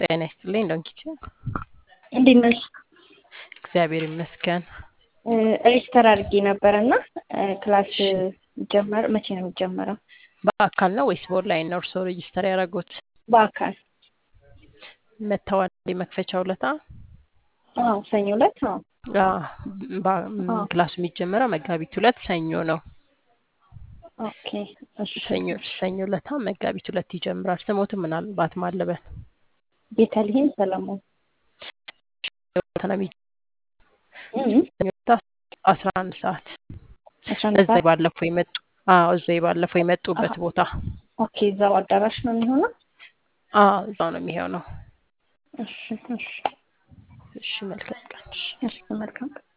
ጤና ይስጥልኝ ዶንኪች እንዴት ነሽ? እግዚአብሔር ይመስገን። ሬጅስተር አድርጌ ነበር እና ክላስ ጀመር መቼ ነው የሚጀመረው? በአካል ነው ወይስ በኦንላይን ነው እርስዎ ሬጅስተር ያደረጉት? በአካል መተዋል መክፈቻ ውለታ አዎ፣ ሰኞ ዕለት አዎ። አዎ። ክላሱ የሚጀመረው መጋቢት ሁለት ሰኞ ነው። ኦኬ እሺ። ሰኞ ሰኞ ዕለታ መጋቢት ሁለት ይጀምራል። ስሞትም ምናልባት ማለበን ቤተልሔም ሰለሞን እም፣ አስራ አንድ ሰዓት አስራ አንድ እዛ ሰዓት ባለፈው የመጡ አዎ እዛ ባለፈው የመጡበት ቦታ ኦኬ። እዛው አዳራሽ ነው የሚሆነው? አዎ እዛው ነው የሚሆነው። እሺ እሺ እሺ መልካም ቀን። እሺ። እሺ መልካም